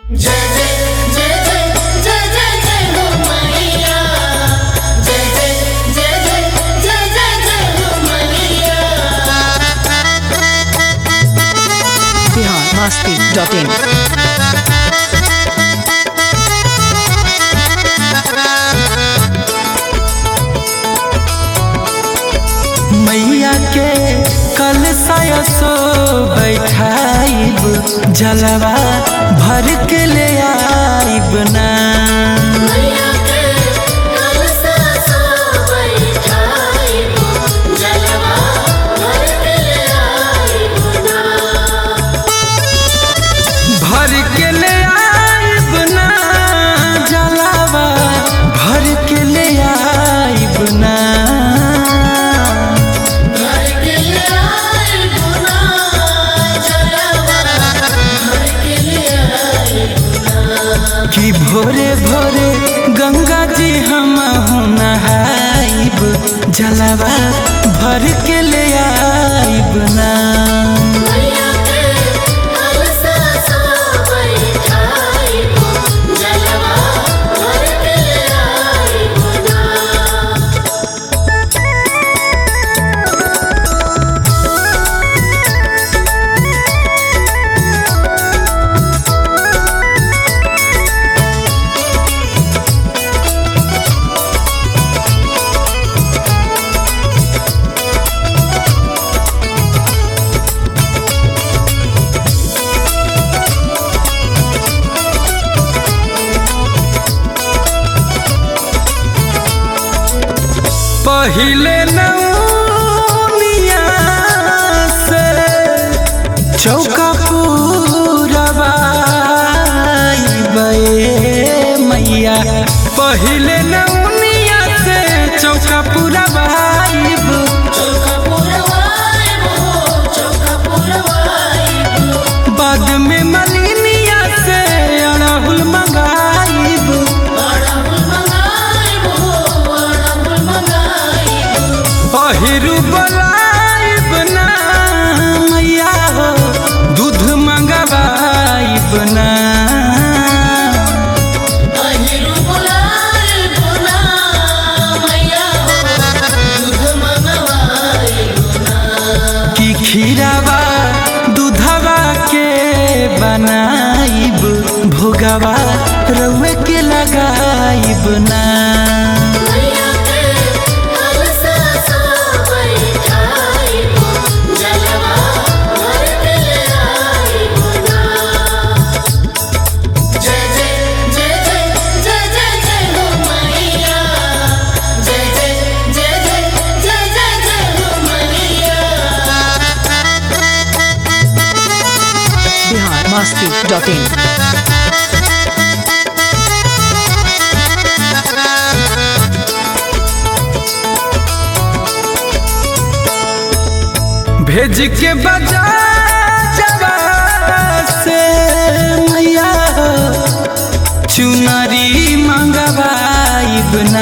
जय जय जय जय जय जय जय हो मैया जय जय जय जय जय जय जय हो मैया biharmasti.in मैया के कल सो बैठाइब जलवा भर के ले आइब ना मैया के कलसा सो बैठाई जलवा भर के ले आई बुना भर के ले आइब ना जलवा भर के ले आइब ना भर के ले आई बुना जलवा भर के ले आई कि भोरे भोरे गंगा जी हम नहाइब जलवा भर के ले आइब ना मैया के कलसा सो बैठाई जलवा भर के ले आई बुना पहिले नौनिया से चौका पूरबाइबे मैया पहिले नौनिया से चौका पूरबाइब चौका पुरवाई हो चौका पुरवाई बाद में मलिनिया से अड़हुल मंगाइब अड़हुल मंगाई हो अड़हुल मंगाई अहिरु बलाइब ना मैया हो दूध मंगवाइब ना अहिरु बुलाई बुना मैया हो दूध मंगवाई कि खीरावा दूधवा के बनाइब भोगवा रउए के लगाइब ना मैया के कलसा सो बैठाई जलवा भर के ले आई बुना जय जय जय जय जय जय जय हो मैया जय जय जय जय जय जय जय हो मैया biharmasti.in भेज के बजा जवा से मैया हो चुनरी मंगवाइब ना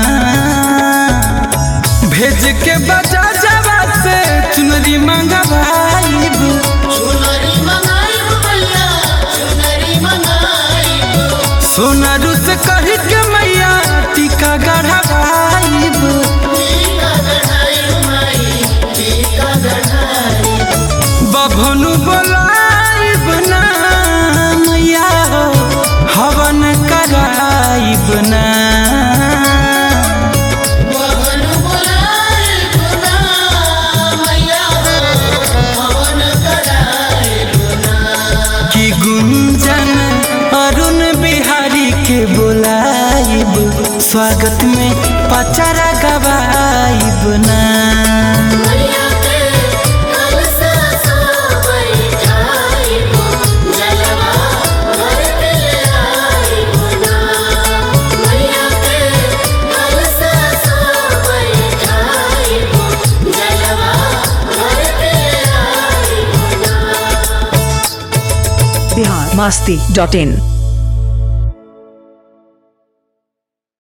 भेज के बजा जवा से चुनरी मंगवाइब चुनरी मंगाई मैया चुनरी मंगाई सोनारू से कही के मैया टीका गढ़वाइब टीका गढ़ाई माई टीका गढ़ाई बभनु बोलाइब ना मैया हो हवन कराइब ना भवन बुलाई बुना मैया हो भवन कराई कि गुंजन अरुण बिहारी के बोलाइब स्वागत में पचारा गवाइब ना मैया के कलसा सो बैठाई जलवा भर के ले आई बुना मैया के कलसा सो बैठाई जलवा भर के ले आई बुना biharmasti.in